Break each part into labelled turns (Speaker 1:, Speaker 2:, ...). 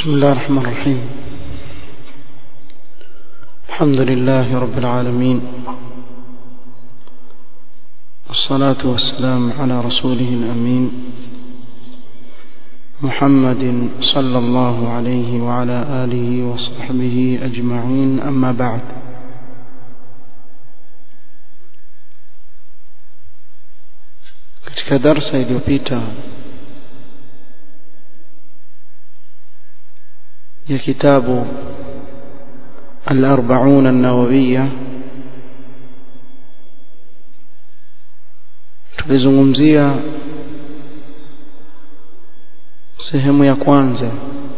Speaker 1: بسم الله الرحمن الرحيم الحمد لله رب العالمين والصلاة والسلام على رسوله الأمين محمد صلى الله عليه وعلى آله وصحبه أجمعين أما بعد katika darsa iliyopita ya kitabu الأربعون النووية tulizungumzia sehemu ya kwanza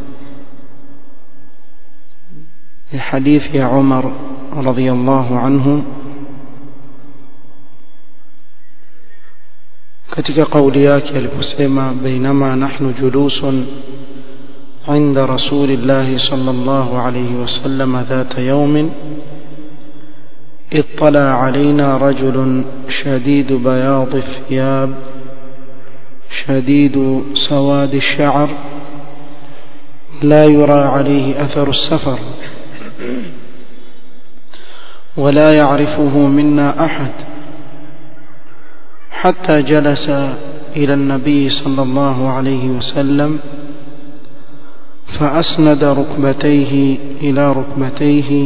Speaker 1: ya hadithi ya Umar radhiyallahu anhu katika kauli yake aliposema bainama nahnu julusun عند رسول الله صلى الله عليه وسلم ذات يوم اطلع علينا رجل شديد بياض الثياب شديد سواد الشعر لا يرى عليه أثر السفر ولا يعرفه منا أحد حتى جلس إلى النبي صلى الله عليه وسلم فأسند ركبتيه إلى ركبتيه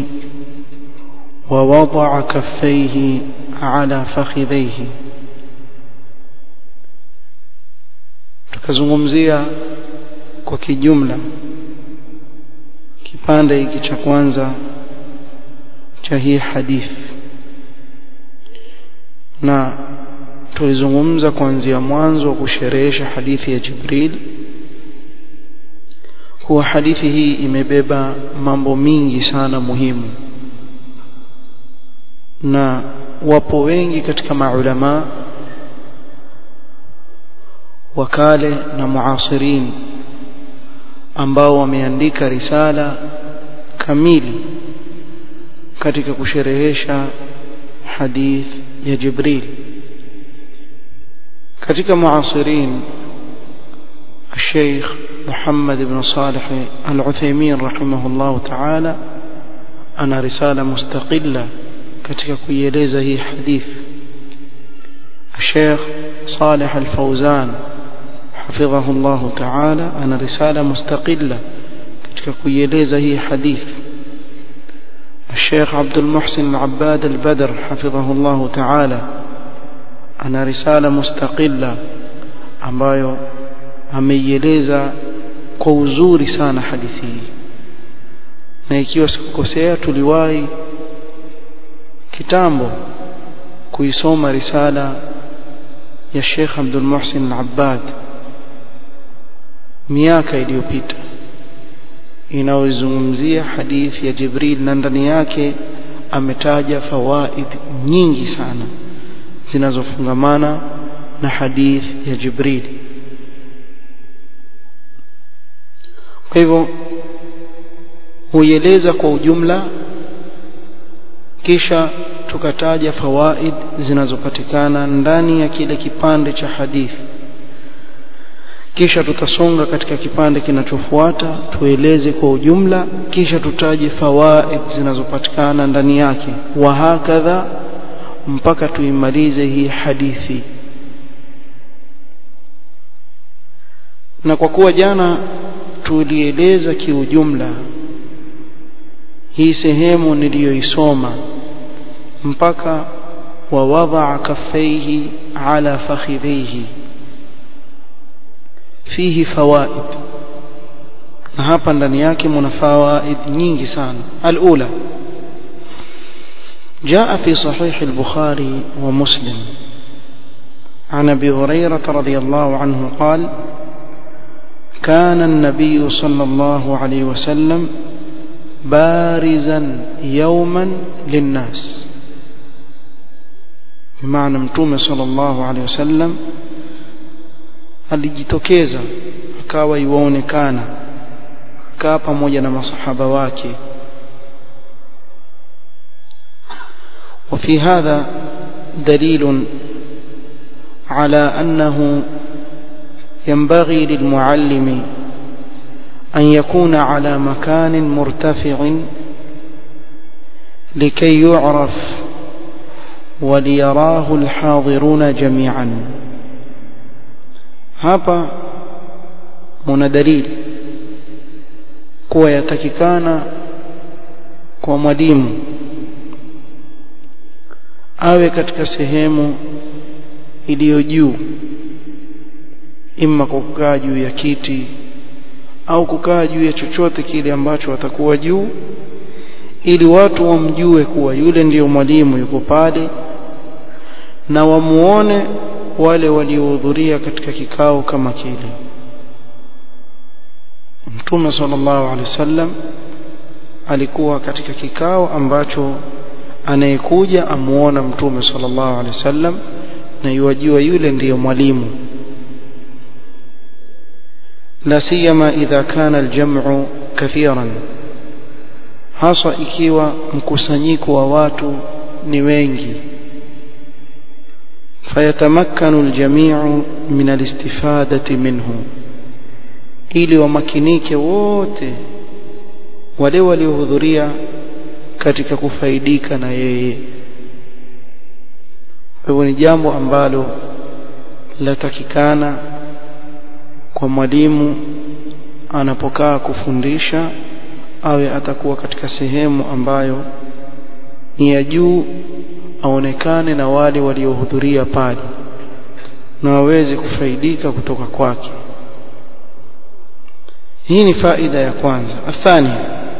Speaker 1: ووضع كفيه على فخذيه tukazungumzia kwa kijumla kipande hiki cha kwanza cha hii hadithi na tulizungumza kuanzia mwanzo wa kusherehesha hadithi ya Jibril kuwa hadithi hii imebeba mambo mingi sana muhimu na wapo wengi katika maulama wakale na muasirin ambao wameandika risala kamili katika kusherehesha hadith ya Jibril katika muasirin الشيخ محمد بن صالح العثيمين رحمه الله تعالى أنا رسالة مستقلة katika kuieleza hii hadith الشيخ صالح الفوزان حفظه الله تعالى أنا رسالة مستقلة katika kuieleza hii hadith الشيخ عبد المحسن العباد البدر حفظه الله تعالى أنا رسالة مستقلة ambayo ameieleza kwa uzuri sana hadithi hii na ikiwa sikukosea tuliwahi kitambo kuisoma risala ya Sheikh Abdul Muhsin Al-Abbad miaka iliyopita inayozungumzia hadithi ya Jibril na ndani yake ametaja fawaid nyingi sana zinazofungamana na hadithi ya Jibril kwa hivyo huieleza kwa ujumla kisha tukataja fawaid zinazopatikana ndani ya kile kipande cha hadithi kisha tutasonga katika kipande kinachofuata tueleze kwa ujumla kisha tutaje fawaid zinazopatikana ndani yake wa hakadha mpaka tuimalize hii hadithi na kwa kuwa jana tulieleza kiujumla hii sehemu niliyoisoma mpaka wawadha kaffaihi ala fakhidhihi fihi fawaid na hapa ndani yake mna fawaid nyingi sana alula جاء في صحيح البخاري ومسلم عن ابي هريره رضي الله عنه قال كان النبي صلى الله عليه وسلم بارزا يوما للناس بمعنى متوم صلى الله عليه وسلم alijitokeza akawa iwaonekana kaa pamoja na masahaba wake وفي هذا دليل على أنه ينبغي للمعلم أن يكون على مكان مرتفع لكي يعرف وليراه الحاضرون جميعا hapa muna dalili kuwa yatakikana kwa mwalimu awe katika sehemu iliyo juu imma kwa kukaa juu ya kiti au kukaa juu ya chochote kile ambacho atakuwa juu ili watu wamjue kuwa yule ndiyo mwalimu yuko pale na wamuone wale waliohudhuria katika kikao kama kile Mtume sallallahu alaihi wasallam alikuwa katika kikao ambacho anayekuja amuona Mtume sallallahu alaihi wasallam na yuwajua yule ndiyo mwalimu la siyama idha kana aljam'u kathiran hasa ikiwa mkusanyiko wa watu ni wengi fayatamakkanu aljami'u min alistifadati minhu ili wamakinike wote wale waliohudhuria katika kufaidika na yeye hivyo ni jambo ambalo latakikana kwa mwalimu anapokaa kufundisha awe atakuwa katika sehemu ambayo ni ya juu aonekane na wale waliohudhuria pale na waweze kufaidika kutoka kwake hii ni faida ya kwanza athani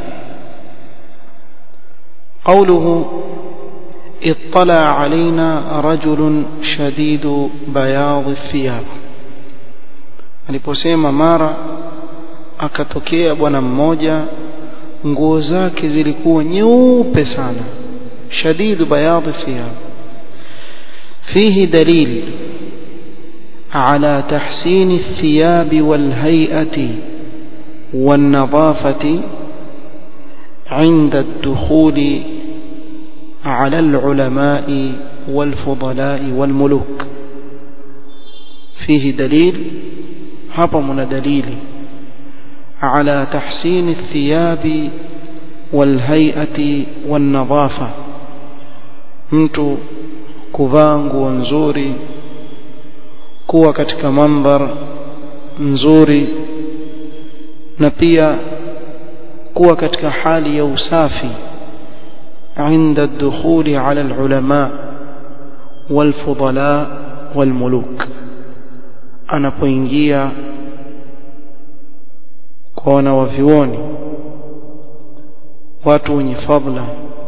Speaker 1: قوله اطلع علينا رجل شديد بياض الثياب aliposema mara akatokea bwana mmoja nguo zake zilikuwa nyeupe sana shadidu bayadhi thiyab fihi dalil على تحسين الثياب والهيئة والنظافة عند الدخول على العلماء والفضلاء والملوك فيه دليل هضم دليل على تحسين الثياب والهيئة والنظافة mtu kuvaa nguo nzuri kuwa katika mandhar nzuri na pia kuwa katika hali ya usafi عند الدخول على العلماء والفضلاء والملوك anapoingia kwa wanawavyuoni watu wenye fadla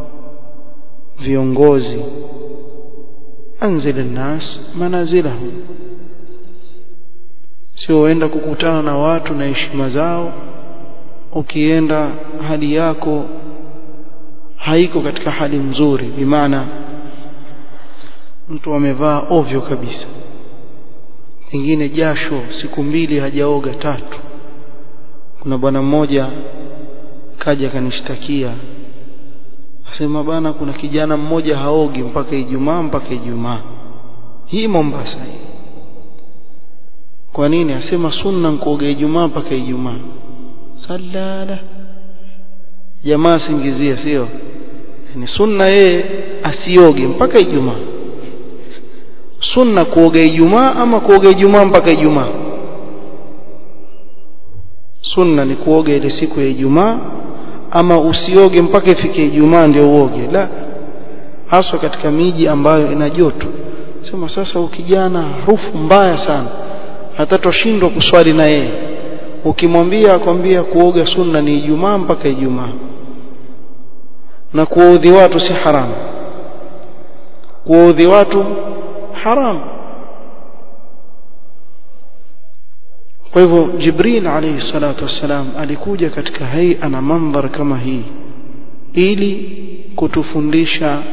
Speaker 1: viongozi anzil الناس manazilahum sio uenda kukutana na watu na heshima zao ukienda hali yako haiko katika hali nzuri bimaana mtu amevaa ovyo kabisa pengine jasho siku mbili hajaoga tatu kuna bwana mmoja kaja kanishtakia asema bana kuna kijana mmoja haogi mpaka Ijumaa mpaka Ijumaa hii Mombasa hii kwa nini asema sunna kuoga Ijumaa mpaka Ijumaa salala jamaa singizia sio ni sunna yeye asioge mpaka Ijumaa sunna kuoga Ijumaa ama kuoga Ijumaa mpaka Ijumaa sunna ni kuoga ile siku ya Ijumaa ama usioge mpaka ifike Ijumaa ndio uoge la haswa katika miji ambayo ina joto sema sasa ukijana harufu mbaya sana hatatoshindwa kuswali na yeye ukimwambia akwambia kuoga sunna ni Ijumaa mpaka Ijumaa na kuwaudhi watu si haramu kuwaudhi watu haramu kwa hivyo Jibril alayhi salatu wassalam alikuja katika haia na mandhar kama hii ili kutufundisha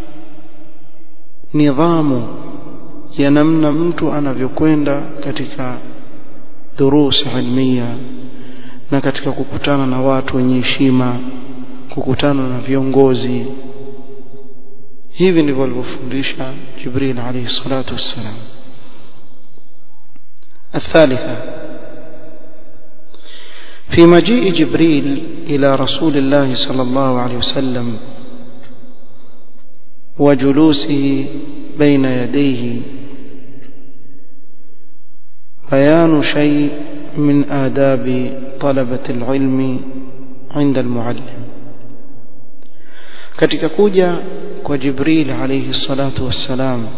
Speaker 1: nidhamu ya namna mtu anavyokwenda katika durus ilmiya na katika kukutana na watu wenye heshima kukutana na viongozi hivi ndivyo alivyofundisha Jibril alayhi salatu wassalam الثالثة في مجيء جبريل إلى رسول الله صلى الله عليه وسلم وجلوسه بين يديه بيان شيء من آداب طلبة العلم عند المعلم katika kuja kwa Jibril alayhi salatu wassalam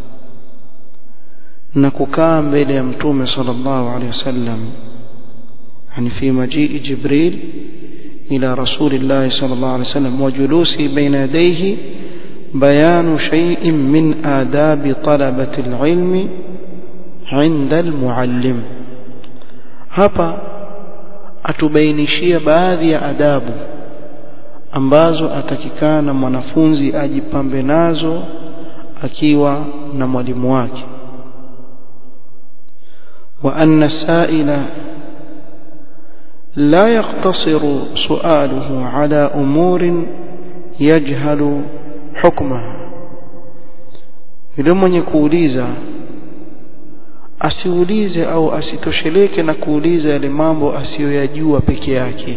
Speaker 1: na kukaa mbele ya mtume sallallahu alayhi wasallam yani fi majii Jibril ila rasulillah sallallahu alayhi wasallam wa julusi baina yadayhi bayanu shay'in min adabi talabati alilmi عند المعلم hapa atubainishia baadhi ya adabu ambazo atakikana mwanafunzi ajipambe nazo akiwa na mwalimu wake wa anna saila la yaqtasiru su'aluhu ala umurin yajhalu hukmaha yule mwenye kuuliza asiulize au asitosheleke na kuuliza yale mambo asiyoyajua peke yake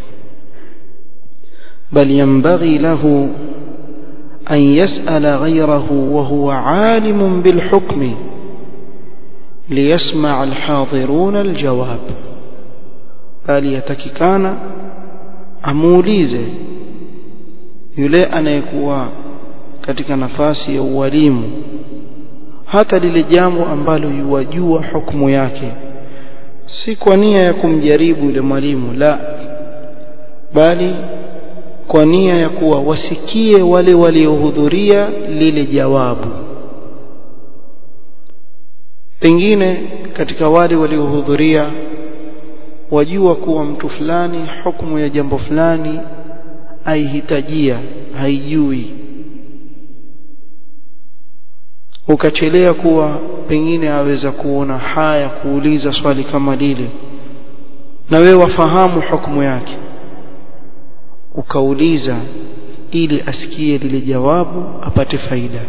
Speaker 1: bal yanbaghi lahu an yas'ala ghayrahu wa huwa 'alimun bil hukmi liyasma' al hadirun al jawab bali yatakikana amuulize yule anayekuwa katika nafasi ya ualimu hata lile jambo ambalo yuwajua hukumu yake si kwa nia ya kumjaribu yule mwalimu la bali kwa nia ya kuwa wasikie wale waliohudhuria lile jawabu pengine katika wale waliohudhuria wajua kuwa mtu fulani hukumu ya jambo fulani aihitajia haijui ukachelea kuwa pengine aweza kuona haya kuuliza swali kama lile na wewe wafahamu hukumu yake ukauliza ili asikie lile jawabu apate faida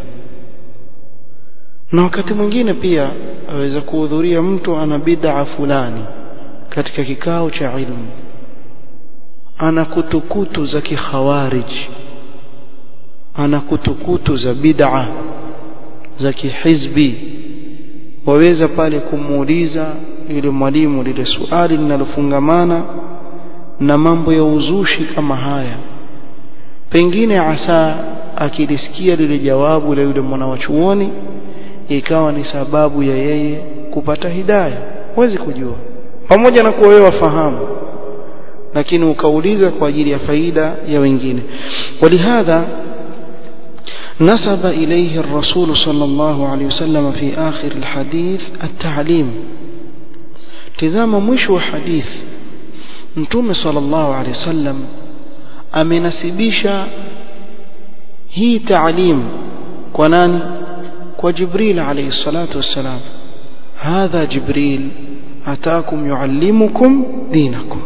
Speaker 1: na wakati mwingine pia aweza kuhudhuria mtu ana bid'a fulani katika kikao cha ilmu ana kutukutu za kikhawarij ana kutukutu za bid'a za kihizbi waweza pale kumuuliza yule mwalimu lile suali linalofungamana na mambo ya uzushi kama haya pengine asa akilisikia lile jawabu la yule mwana wa chuoni ikawa ni sababu ya yeye kupata hidaya huwezi kujua pamoja na kuwa wewe wafahamu lakini ukauliza kwa ajili ya faida ya wengine walihadha نسب إليه الرسول صلى الله عليه وسلم في آخر الحديث التعليم تزام مشو حديث نتوم صلى الله عليه وسلم amenasibisha hii taalim kwa nani kwa jibril alayhi salatu wassalam hadha jibril ataakum yuallimukum dinakum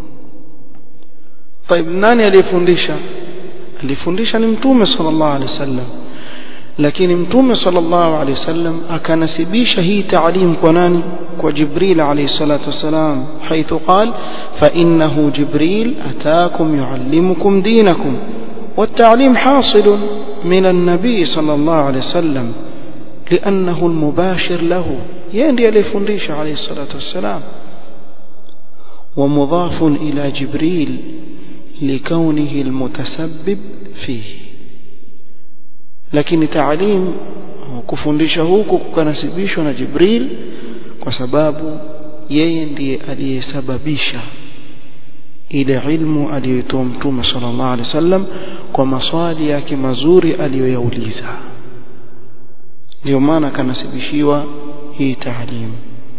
Speaker 1: طيب nani aliyefundisha alifundisha ni mtume sallallahu alaihi wasallam lakini mtume sallallahu alaihi wasallam akanasibisha hii taalim kwa nani kwa jibril alayhi salatu wasalam حيث قال فانه جبريل اتاكم يعلمكم دينكم والتعليم حاصل من النبي صلى الله عليه وسلم لانه المباشر له يندي alifundisha عليه الصلاه والسلام ومضاف الى جبريل لكونه المتسبب فيه lakini taalim kufundisha huku kukanasibishwa na Jibril kwa sababu yeye ndiye aliyesababisha ile ilmu aliyotoa mtume sallallahu alaihi wasallam kwa maswali yake mazuri aliyoyauliza ndio maana kanasibishiwa hii taalim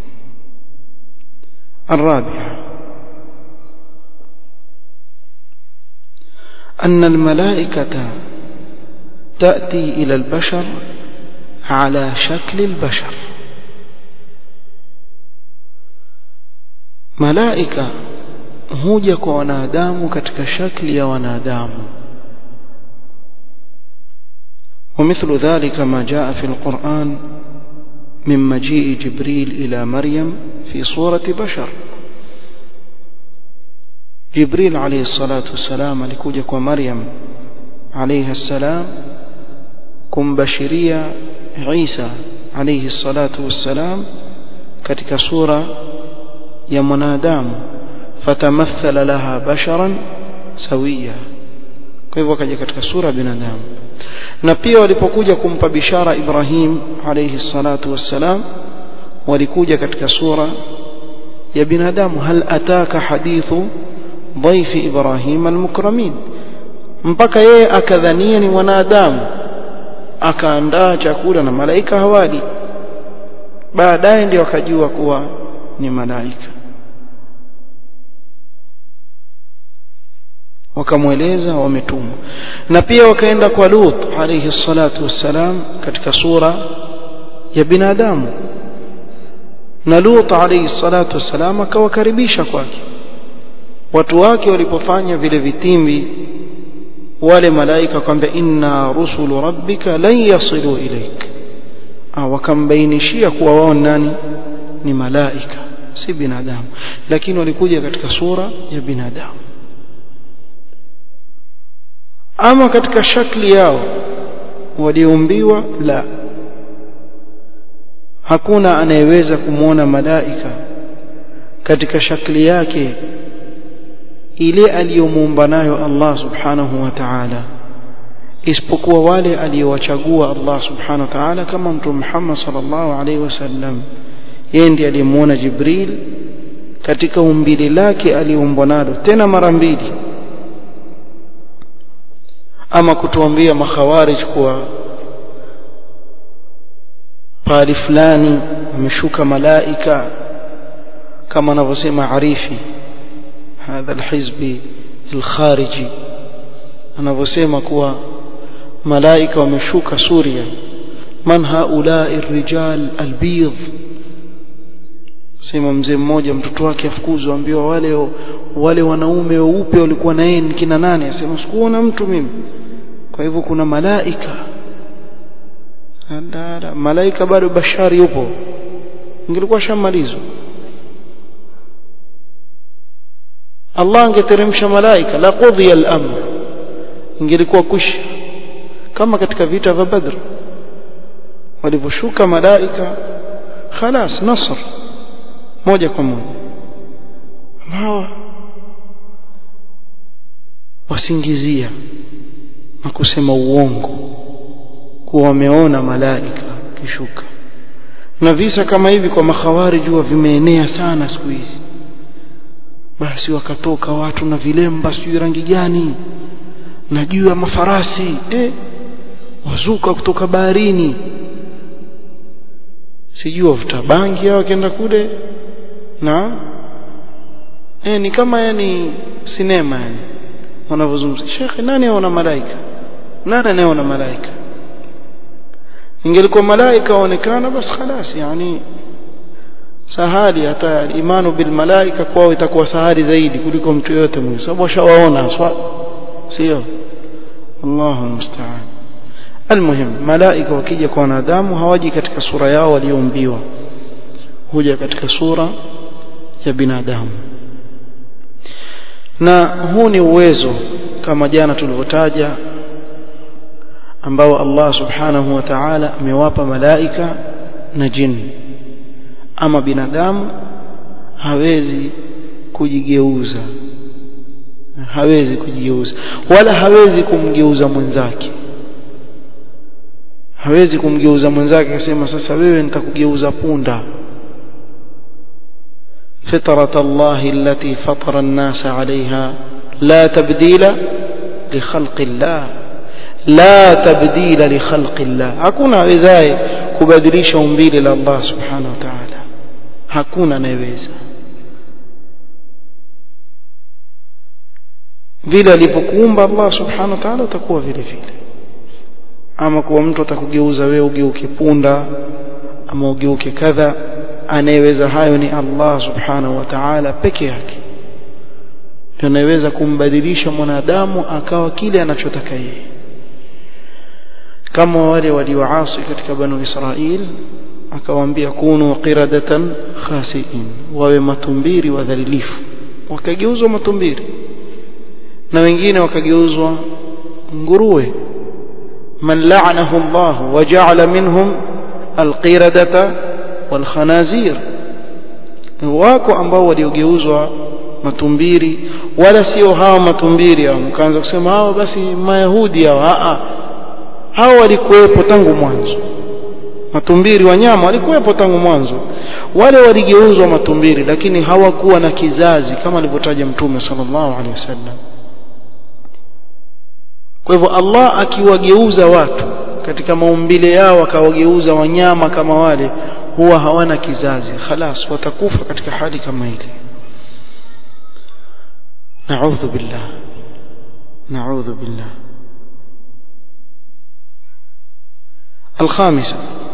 Speaker 1: الرابعه أن الملائكة تأتي إلى البشر على شكل البشر ملائكة huja kwa wanadamu katika shakli ya wanadamu ومثل ذلك ما جاء في القرآن من مجيء جبريل إلى مريم في صورة بشر Jibril alayhi salatu wassalam alikuja kwa Maryam alayhi salam kumbashiria Isa alayhi salatu wassalam katika sura ya mwanadamu fatamathala laha basharan sawia kwa hivyo akaja katika sura ya binadamu na pia walipokuja kumpa bishara Ibrahim alayhi salatu wassalam walikuja katika sura ya binadamu hal ataka hadithu dhaifi Ibrahim almukramin mpaka yeye akadhania ni mwanadamu akaandaa chakula na malaika hawali baadaye ndio akajua kuwa ni malaika wakamweleza wametumwa na pia wakaenda kwa Lut alayhi salatu wassalam katika sura ya binadamu na Lut alayhi salatu wassalam akawakaribisha kwake watu wake walipofanya vile vitimbi wale malaika kwamba inna rusulu rabbika lan yasilu ilaik ah wakambainishia kuwa wao nani ni malaika si binadamu lakini walikuja katika sura ya binadamu ama katika shakli yao waliumbiwa la hakuna anayeweza kumwona malaika katika shakli yake ile aliyomuumba nayo Allah subhanahu wa ta'ala isipokuwa wale aliyowachagua Allah subhanahu wa ta'ala kama mtume Muhammad sallallahu alaihi wasallam yeye ndiye aliyemuona Jibril katika umbile lake aliumbwa nalo tena mara mbili ama kutuambia makhawarij kuwa pali fulani ameshuka malaika kama anavyosema arifi hadha alhizbi alkhariji anavyosema kuwa malaika wameshuka Suria man haulai الرجال البيض sema mzee mmoja mtoto wake afukuzwa ambiwa wale wale wanaume weupe walikuwa na yeye kina nane asema sikuona mtu mimi kwa hivyo kuna malaika Andara, malaika bado bashari yupo ingelikuwa shamalizwa Allah angeteremsha malaika la qudhiya al-amr ingelikuwa kusha kama katika vita vya Badr walivyoshuka malaika خلاص nasr moja kwa moja hawa wasingizia na kusema uongo kuwa wameona malaika kishuka na visa kama hivi kwa makhawarij huwa vimeenea sana siku hizi basi wakatoka watu na vilemba sijui rangi gani na juu ya mafarasi eh wazuka kutoka baharini sijui wavuta bangi hao wakienda kule na eh ni kama yani sinema yani wanavyozungumza shekhe nani aona malaika nani anayeona malaika ingelikuwa malaika waonekana basi خلاص yani sahali hata imanu bil malaika kwao itakuwa sahali zaidi kuliko mtu yote mwingine sababu washawaona swa sio Allahu musta'an almuhim malaika wakija kwa wanadamu hawaji katika sura yao walioumbiwa huja katika sura ya binadamu na huu ni uwezo kama jana tulivyotaja ambao Allah subhanahu wa ta'ala amewapa malaika na jini ama binadamu hawezi kujigeuza hawezi kujigeuza wala hawezi kumgeuza mwenzake hawezi kumgeuza mwenzake akasema sasa wewe nitakugeuza punda فطرة الله التي فطر الناس عليها لا تبديل لخلق الله لا تبديل لخلق الله hakuna awezaye kubadilisha umbile la Allah subhanahu wa ta'ala hakuna anayeweza vile alipokuumba Allah subhanahu wa ta'ala utakuwa vile vile ama kuwa mtu atakugeuza wewe ugeuke punda ama ugeuke kadha anayeweza hayo ni Allah subhanahu wa ta'ala peke yake anayeweza kumbadilisha mwanadamu akawa kile anachotaka yeye kama wale walioasi katika banu Israil akawaambia kunu qiradatan khasiin wawe matumbiri wadhalilifu wakageuzwa matumbiri na wengine wakageuzwa nguruwe man la'anahu Allah wa ja'ala minhum alqiradata walkhanazir wako ambao waliogeuzwa matumbiri wala sio hawa matumbiri hao mkaanza kusema hao basi mayahudi hao a hao walikuwepo tangu mwanzo matumbiri wanyama walikuwepo tangu mwanzo wale waligeuzwa matumbiri lakini hawakuwa na kizazi kama alivyotaja mtume sallallahu alaihi wasallam kwa hivyo Allah akiwageuza watu katika maumbile yao akawageuza wanyama kama wale huwa hawana kizazi khalas watakufa katika hali kama ile نعوذ بالله نعوذ بالله الخامسة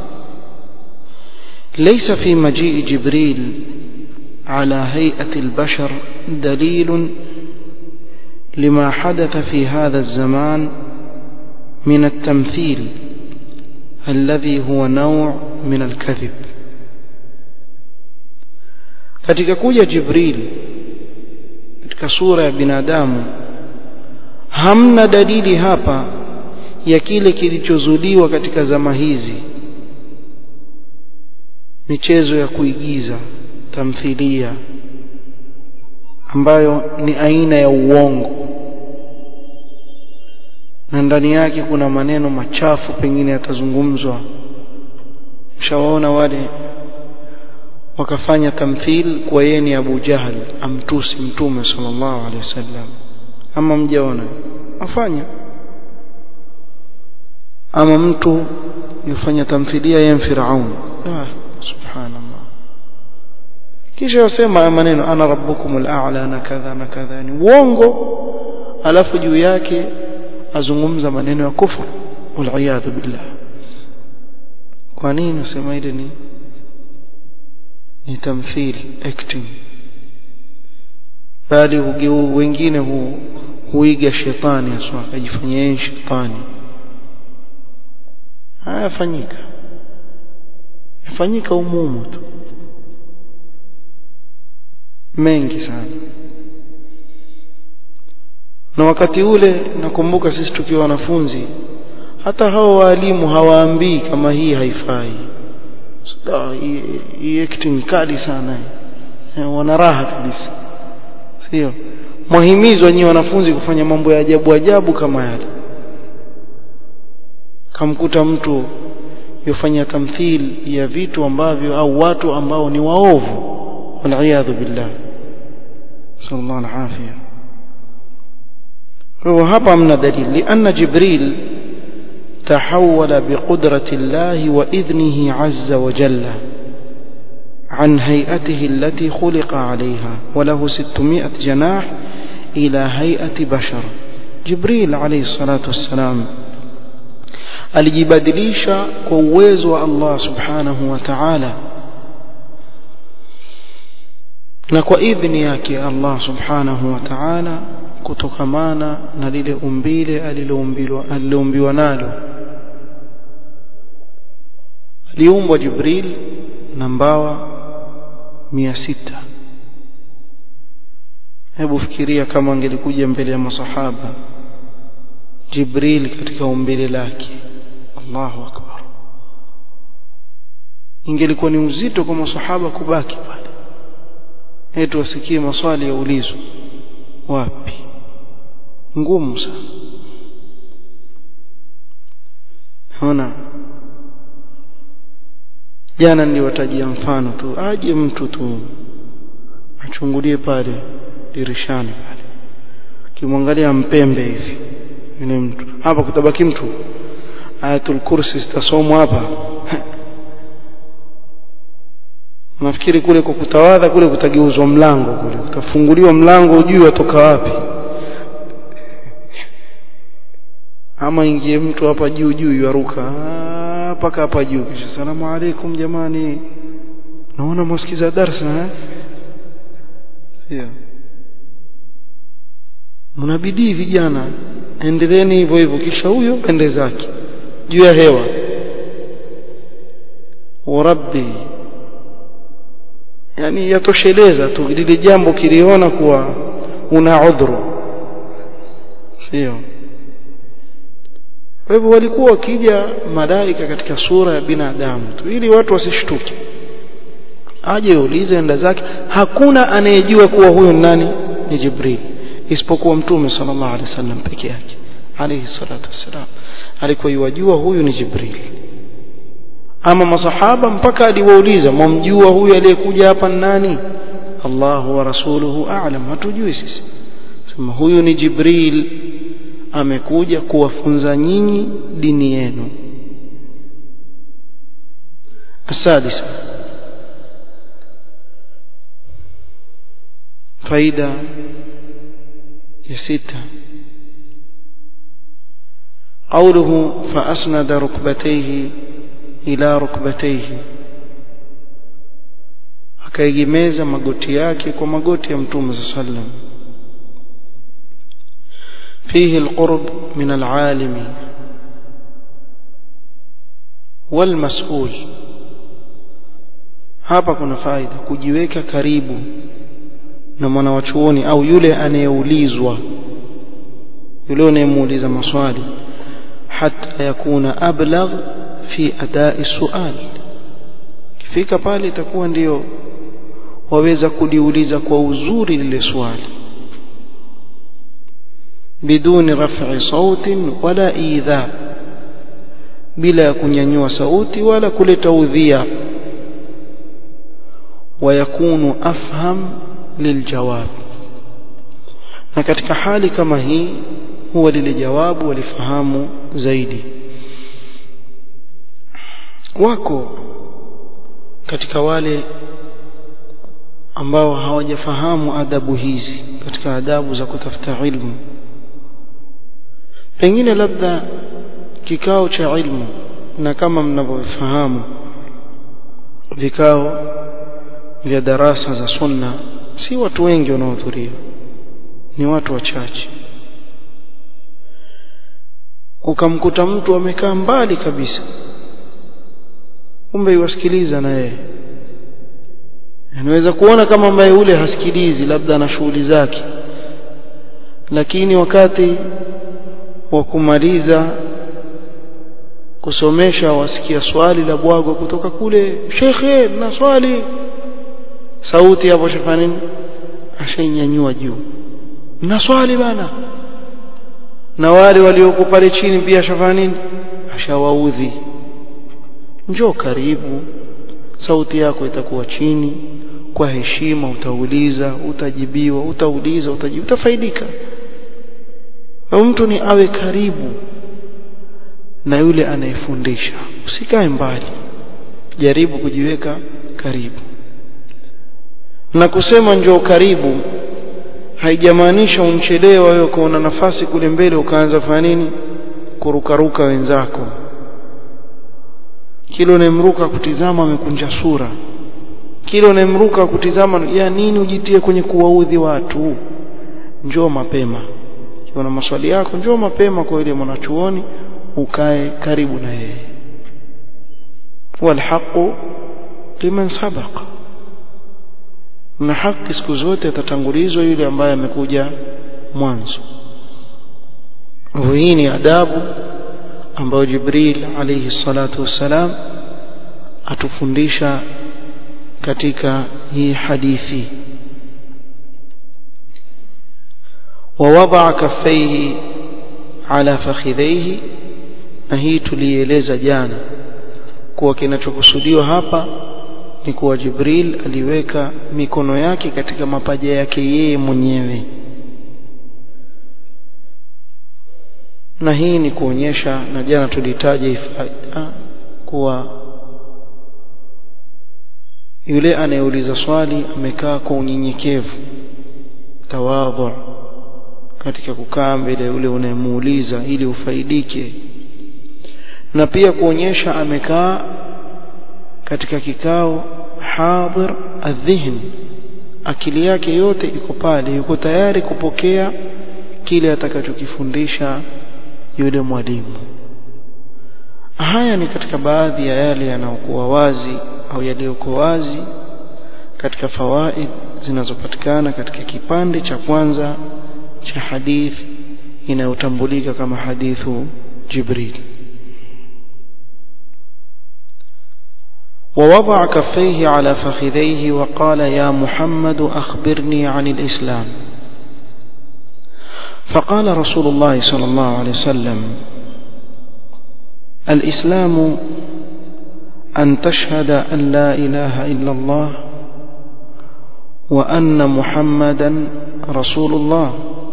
Speaker 1: ليس في مجيء جبريل على هيئة البشر دليل لما حدث في هذا الزمان من التمثيل الذي هو نوع من الكذب katika kuja jibril katika sura ya binadamu hamna dalili hapa ya kile kilichozuliwa katika zama hizi michezo ya kuigiza tamthilia ambayo ni aina ya uongo na ndani yake kuna maneno machafu pengine yatazungumzwa mshawaona wale wakafanya tamthil kwa yeye ni Abu Jahal amtusi mtume sallallahu alaihi wasallam ama mjaona afanya ama mtu yufanya tamthilia ya Firaun ah subhanallah kisha yasema maneno ana rabbukumul a'la na kadha na kadha ni uongo alafu juu yake azungumza maneno ya kufur wal billah kwa nini nasema ile ni ni tamthil acting bali hugeu wengine hu, huiga shetani aswa akajifanyia yeye shetani haya fanyika yafanyika umumu tu mengi sana na wakati ule nakumbuka sisi tukiwa wanafunzi hata hao waalimu hawaambii kama hii haifai hii acting kali sana wana raha kabisa sio mwahimizwa nyinyi wanafunzi kufanya mambo ya ajabu ajabu kama yale kamkuta mtu yofanya tamthil ya vitu ambavyo au watu ambao ni waovu waliyadhu billah sallallahu alafia kwa hapa hamna dalili lianna jibril تحول بقدرة الله وإذنه عز وجل عن هيئته التي خلق عليها وله ستمائة جناح إلى هيئة بشر جبريل عليه الصلاة والسلام alijibadilisha kwa uwezo wa Allah subhanahu wa ta'ala na kwa idhni yake Allah subhanahu wa ta'ala kutokamana na lile umbile aliloumbiwa nalo aliumbwa Jibril na mbawa mia sita hebu fikiria kama angelikuja mbele ya masahaba Jibril katika umbile lake Allahu akbar ingelikuwa ni uzito kwa masahaba kubaki pale eti wasikie maswali ya ulizo wapi ngumu sana ona jana niliwatajia mfano tu aje mtu tu achungulie pale dirishani pale kimwangalia mpembe hivi yule mtu hapa kutabaki mtu ayatul kursi zitasomwa hapa nafikiri kule kwa kutawadha kule kutageuzwa mlango kule utafunguliwa mlango ujui watoka wapi ama ingie mtu hapa juu juu yaruka mpaka hapa juu kisha salamu alaikum jamani naona msikiza darsa eh sio mnabidii vijana endeleeni hivyo hivyo kisha huyo ende zake juu ya hewa warabbi yani yatosheleza tu lile jambo kiliona kuwa una udhuru sio kwa hivyo walikuwa wakija malaika katika sura ya binadamu tu ili watu wasishtuke aje ulize enda zake hakuna anayejua kuwa huyo nani ni Jibril isipokuwa mtume sallallahu alaihi wasallam peke yake alayhi salatu wassalam alikuwa yajua huyu ni Jibril ama masahaba mpaka aliwauliza mwamjua huyu aliyekuja hapa nani Allahu wa rasuluhu a'lam hatujui sisi sema huyu ni Jibril amekuja kuwafunza nyinyi dini yenu السادسة فايدة يستة قوله فأسند ركبتيه إلى ركبتيه akaegemeza magoti yake kwa magoti ya mtume صلى الله عليه وسلم فيه القرب من العالم والمسؤول hapa kuna faida kujiweka karibu na mwanawachuoni au yule anayeulizwa yule anayemuuliza maswali hata yakuna ablagh fi adai sual kifika pale itakuwa ndiyo waweza kuliuliza kwa uzuri lile swali biduni raf'i sautin wala idha bila ya kunyanyua sauti wala kuleta udhia ويكون أفهم للجواب na katika hali kama hii huwa lile jawabu walifahamu zaidi wako katika wale ambao hawajafahamu adabu hizi katika adabu za kutafuta ilmu pengine labda kikao cha ilmu na kama mnavyofahamu vikao vya darasa za sunna si watu wengi wanaohudhuria ni watu wachache ukamkuta mtu amekaa mbali kabisa kumbe iwasikiliza na yeye anaweza kuona kama ambaye ule hasikilizi labda ana shughuli zake lakini wakati wa kumaliza kusomesha wasikia swali la bwago kutoka kule shekhe na swali sauti hapo shafanya nini ashainyanyua juu na swali bana na wale walioko pale chini pia shafanya nini ashawaudhi njoo karibu sauti yako itakuwa chini kwa heshima utauliza utajibiwa utauliza utajibu utafaidika na mtu ni awe karibu na yule anayefundisha usikae mbali jaribu kujiweka karibu na kusema njoo karibu haijamaanisha unchelewa wewe ukaona nafasi kule mbele ukaanza kufanya nini kurukaruka wenzako kile unayemruka kutizama amekunja sura kile unayemruka kutizama ya nini ujitie kwenye kuwaudhi watu njoo mapema ukiwa na maswali yako njoo mapema kwa ile mwanachuoni ukae karibu na yeye walhaqu liman sabaqa na haki siku zote atatangulizwa yule ambaye amekuja mwanzo hii ni adabu ambayo Jibril alayhi salatu wassalam atufundisha katika hii hadithi ووضع كفيه على فخذيه na hii tulieleza jana kuwa kinachokusudiwa hapa ni kuwa Jibril aliweka mikono yake katika mapaja yake yeye mwenyewe na hii ni kuonyesha na jana tulitaja ifaida kuwa yule anayeuliza swali amekaa kwa unyenyekevu tawadhu katika kukaa mbele yule unayemuuliza ili ufaidike na pia kuonyesha amekaa katika kikao hadhir adhihn akili yake yote iko pale yuko tayari kupokea kile atakachokifundisha yule mwalimu haya ni katika baadhi ya yale yanayokuwa wazi au yaliyokuwa wazi katika fawaid zinazopatikana katika kipande cha kwanza cha hadith inayotambulika kama hadithu Jibril ووضع كفيه على فخذيه وقال يا محمد أخبرني عن الإسلام فقال رسول الله صلى الله عليه وسلم الإسلام أن تشهد أن لا إله إلا الله وأن محمدا رسول الله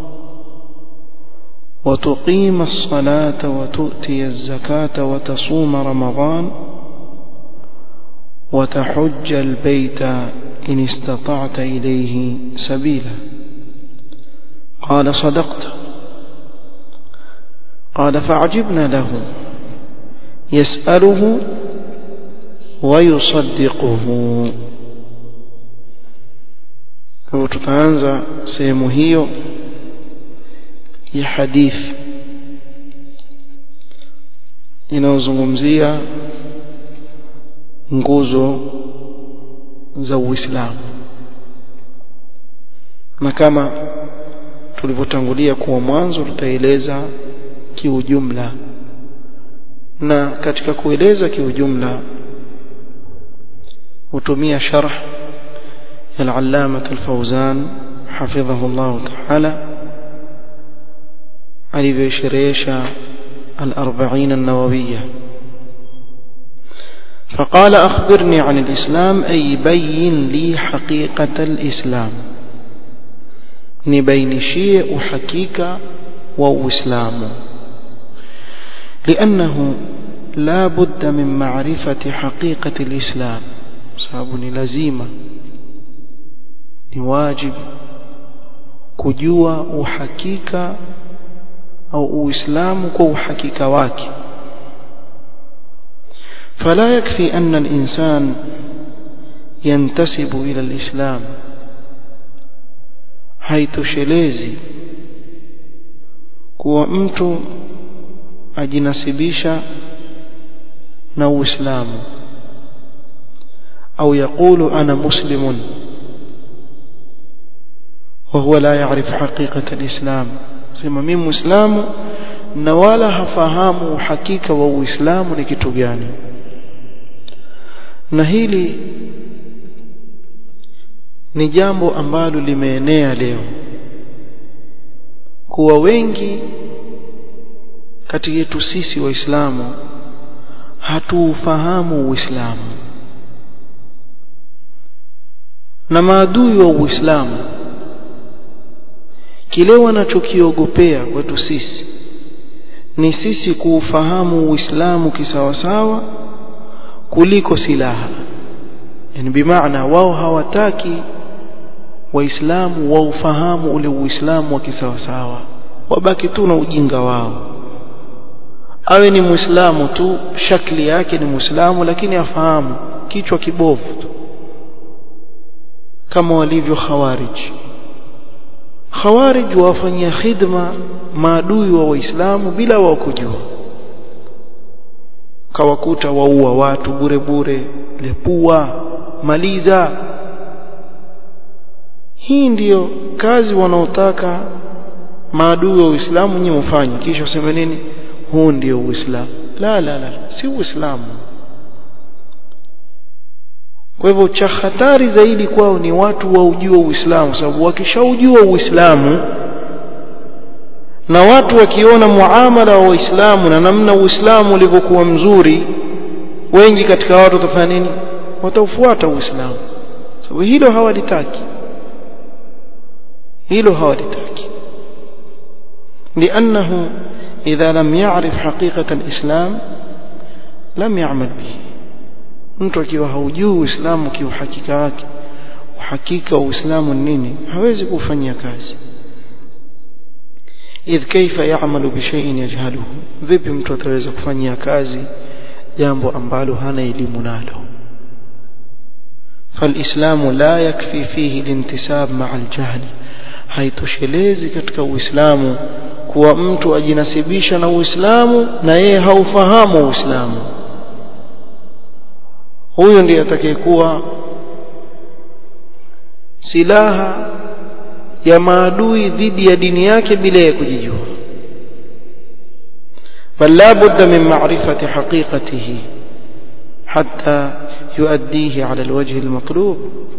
Speaker 1: وتقيم الصلاة وتؤتي الزكاة وتصوم رمضان وتحج البيت إن استطعت إليه سبيلا قال صدقت قال فعجبنا له يسأله ويصدقه kwa tutaanza sehemu hiyo ya hadithi inayozungumzia nguzo za Uislamu na kama tulivyotangulia kuwa mwanzo tutaeleza kiujumla na katika kueleza kiujumla hutumia sharh al-allama al-fawzan hafidhahu Allah ta'ala alivyosherehesha al-40 an-nawawiyya فقال أخبرني عن الإسلام أي بين لي حقيقة الإسلام نبين شيء حقيقة وإسلام لأنه لا بد من معرفة حقيقة الإسلام سابني لزيمة نواجب kujua uhakika au uislamu kwa uhakika wake فلا يكفي أن الإنسان ينتسب إلى الإسلام haitoshelezi kuwa mtu ajinasibisha na Uislamu au yakulu ana muslimun وهو لا يعرف حقيقة الإسلام sema mimi muislamu na wala hafahamu uhakika wa uislamu ni kitu gani na hili ni jambo ambalo limeenea leo kuwa wengi kati yetu sisi waislamu hatuufahamu uislamu na maadui wa uislamu kile wanachokiogopea kwetu sisi ni sisi kuufahamu uislamu kisawasawa kuliko silaha yani bimaana wao hawataki waislamu waufahamu ule uislamu wa kisawasawa wabaki tu na ujinga wao awe ni muislamu tu shakli yake ni muislamu lakini afahamu kichwa kibovu tu kama walivyo khawarij khawarij wafanyia khidma maadui wa waislamu bila wao kujua kawakuta waua watu bure bure lepua maliza hii ndiyo kazi wanaotaka maadui wa Uislamu nyinyi mfanye kisha useme nini huu ndio Uislamu la la la si Uislamu kwa hivyo cha hatari zaidi kwao ni watu waujue Uislamu sababu wakishaujua Uislamu na watu wakiona muamala wa Waislamu na namna Uislamu ulivyokuwa mzuri wengi katika watu watafanya nini wataufuata Uislamu sababu hilo hawalitaki hilo hawalitaki لأنه إذا لم يعرف حقيقة الإسلام لم يعمل به mtu akiwa haujui uislamu kiuhakika wake uhakika wa uislamu nini hawezi kufanyia kazi idh kaifa ya'malu bi shay'in yajhaluhu vipi mtu ataweza kufanyia kazi jambo ambalo hana elimu nalo فالإسلام لا يكفي فيه الانتساب مع الجهل haitoshelezi katika uislamu kuwa mtu ajinasibisha na uislamu na yeye haufahamu uislamu huyo ndiye atakayekuwa silaha ya maadui dhidi ya dini yake bila ya kujijua bal la budda min ma'rifati haqiqatihi hatta yuaddihi ala alwajhi almatlub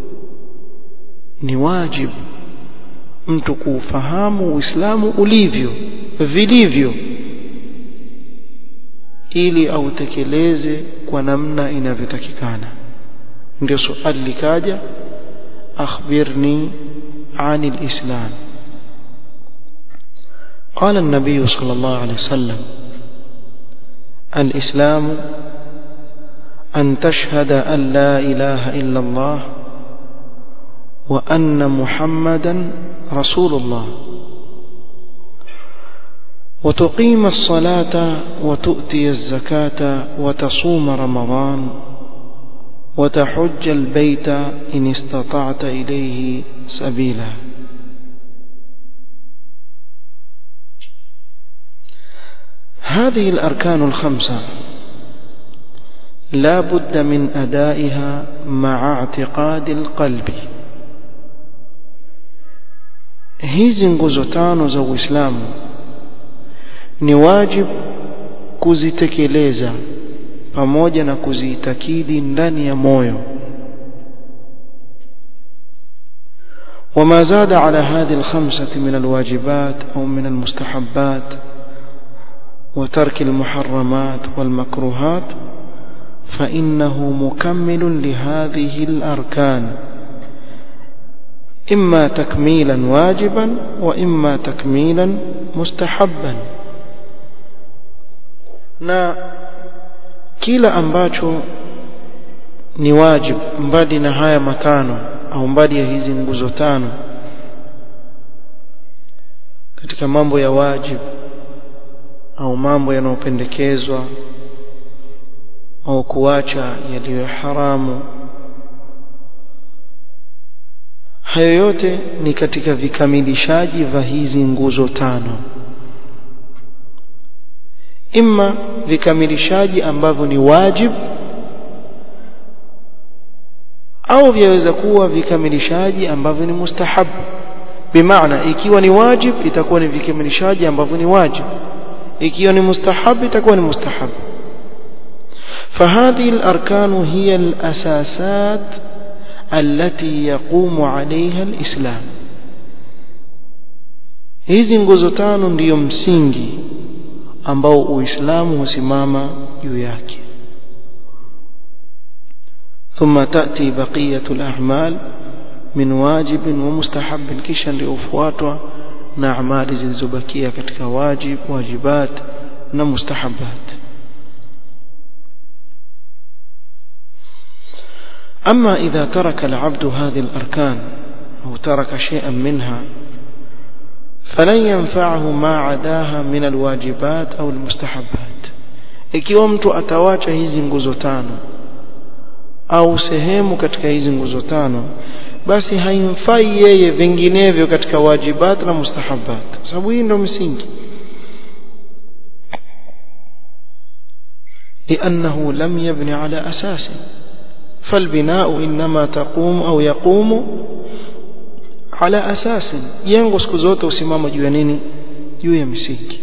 Speaker 1: ni wajibu mtu kuufahamu uislamu ulivyo vilivyo ili autekeleze kwa namna inavyotakikana ndio swali likaja akhbirni عن الإسلام قال النبي صلى الله عليه وسلم الإسلام أن تشهد أن لا إله إلا الله وأن محمدا رسول الله وتقيم الصلاة وتؤتي الزكاة وتصوم رمضان وتحج البيت إن استطعت إليه سبيلا هذه الأركان الخمسة لا بد من أدائها مع اعتقاد القلب hizi nguzo tano za Uislamu ni wajibu kuzitekeleza pamoja na kuziitakidi ndani ya moyo وما زاد على هذه الخمسة من الواجبات أو من المستحبات وترك المحرمات والمكروهات فإنه مكمل لهذه الأركان إما تكميلا واجبا وإما تكميلا مستحبا na kila ambacho ni wajib mbali na haya matano au mbali ya hizi nguzo tano katika mambo ya wajib au mambo yanayopendekezwa au kuacha yaliyo haramu hayo yote ni katika vikamilishaji vya hizi nguzo tano imma vikamilishaji ambavyo ni wajib au vyaweza kuwa vikamilishaji ambavyo ni mustahab bimaana ikiwa ni wajib itakuwa ni vikamilishaji ambavyo ni wajib ikiwa ni mustahab itakuwa ni mustahab فهذه الأركان هي الأساسات التي يقوم عليها الإسلام hizi nguzo tano ndiyo msingi ambao uislamu husimama juu yake ثم تأتي بقية الأعمال من واجب ومستحب kisha ndio ufuatwa na amali zilizobakia katika wajib wajibat na mustahabat أما إذا ترك العبد هذه الأركان أو ترك شيئا منها فلن ينفعه ما عداها من الواجبات أو المستحبات ikiwa mtu atawacha hizi nguzo tano au sehemu katika hizi nguzo tano basi haimfai yeye vinginevyo katika wajibat na mustahabat sababu hii ndio msingi لأنه لم يبني على أساس فالبناء إنما تقوم أو يقوم على أساس ينغو siku zote usimama juu ya nini juu ya msingi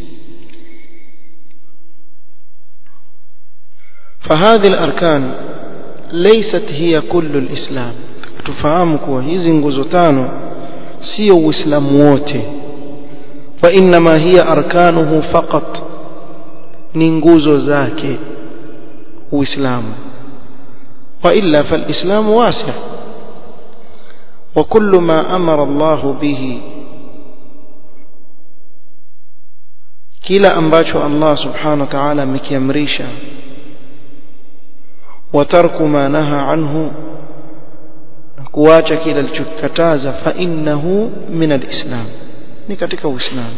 Speaker 1: فهذه الأركان ليست هي كل الإسلام tufahamu kuwa hizi nguzo tano sio uislamu wote wa inma hiya arkanuhu faqat ni nguzo zake uislamu wa illa falislam wasi' wa kullu ma amara Allah bihi kila ambacho Allah subhanahu wa ta'ala amekiamrisha wa tarku ma naha anhu kuacha kile alichokataza fa innahu min alislam ni katika uislamu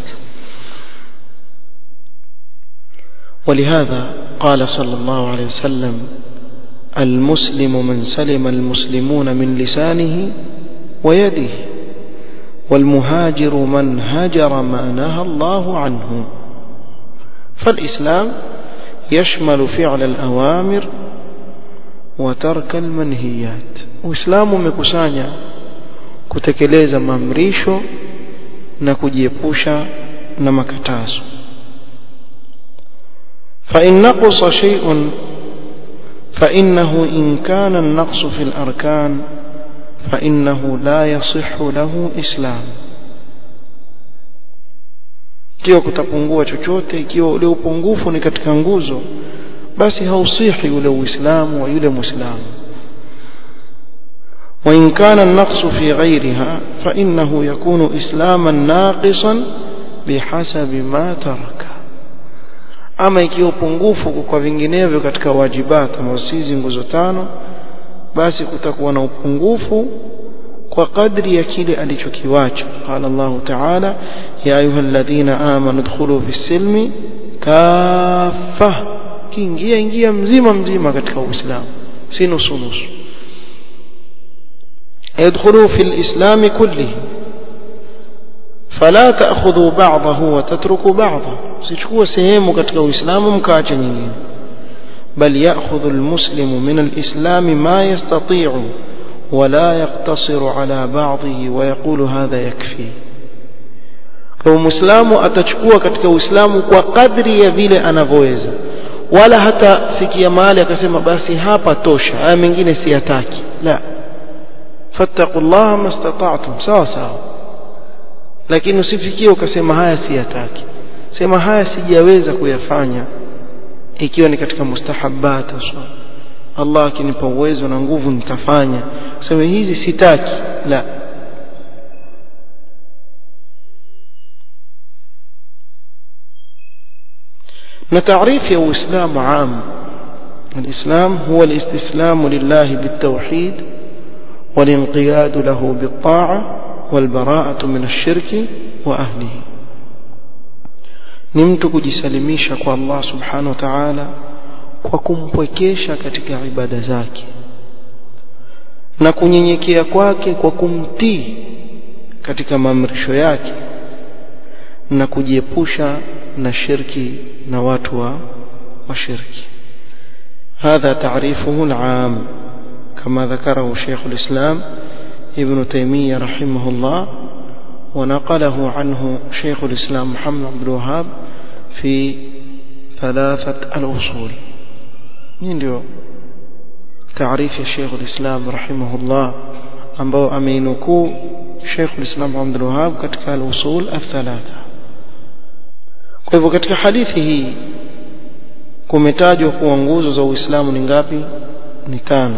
Speaker 1: ولهذا قال صلى الله عليه وسلم المسلم من سلم المسلمون من لسانه ويده والمهاجر من هجر ما نهى الله عنه فالإسلام يشمل فعل الأوامر وترك المنهيات uislamu umekusanya kutekeleza maamrisho na kujiepusha na makatazo فإن نقص شيء فإنه إن كان النقص في الأركان فإنه لا يصح له إسلام ikiwa kutapungua chochote ikiwa ule upungufu ni katika nguzo basi hausihi ule uislamu wa yule muislamu وإن كان النقص في غيرها فإنه يكون إسلاما ناقصا بحسب ما ترك ama ikiwa upungufu kwa vinginevyo katika wajibat kama sizi nguzo tano basi kutakuwa na upungufu kwa kadri ya kile alichokiwacha qala Allah ta'ala ya ayyuhalladhina amanu dkhulu fis silmi kaffa kiingia ingia mzima mzima katika uislamu si nusu nusu يدخلوا في الإسلام كله فلا تأخذوا بعضه وتتركوا بعضه sichukue sehemu katika uislamu mkaache nyingine bal ya'khudhu almuslimu min alislam ma yastati'u ولا يقتصر على بعضه ويقول هذا يكفي kwa muislamu atachukua katika uislamu kwa kadri ya vile anavyoweza wala hata fikia mahali akasema basi hapa tosha haya mengine siyataki la fattaqullaha mastata'tum sawa sawa lakini usifikie ukasema haya siyataki sema haya sijaweza kuyafanya ikiwa ni katika mustahabbat aswa Allah akinipa uwezo na nguvu nitafanya sema hizi sitaki la na taarifu ya Uislamu عام الإسلام هو الاستسلام لله بالتوحيد والانقياد له بالطاعة والبراءة من الشرك وأهله ni mtu kujisalimisha kwa Allah subhanahu wa ta'ala kwa kumpwekesha katika ibada zake na kunyenyekea kwake kwa kumtii katika maamrisho yake na kujiepusha na shirki na watu wa washirki هذا تعريفه العام كما ذكره شيخ الإسلام ابن تيمية رحمه الله ونقله عنه شيخ الإسلام محمد عبد الوهاب في ثلاثة الأصول ndio taarifu ya Sheikh al-Islam rahimahullah ambao ameinukuu Sheikh al-Islam Abdul Wahhab katika al-usul al-thalatha kwa hivyo katika hadithi hii kumetajwa kuwa nguzo za Uislamu ni ngapi ni tano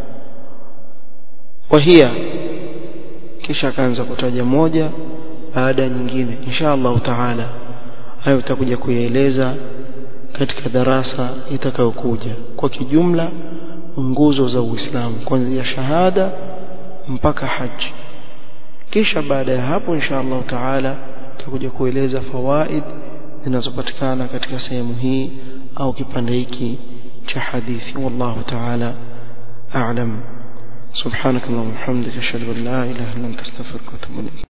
Speaker 1: wahia kisha akaanza kutaja moja baada ya nyingine insha Allah taala hayo tutakuja kuyaeleza katika darasa itakayokuja kwa kijumla nguzo za Uislamu kuanzia shahada mpaka haji kisha baada ya hapo insha Allah taala tutakuja kueleza fawaid zinazopatikana katika sehemu hii au kipande hiki cha hadithi wallahu taala a'lam سبحانك اللهم وبحمدك اشهد ان لا اله الا انت استغفرك واتوب اليك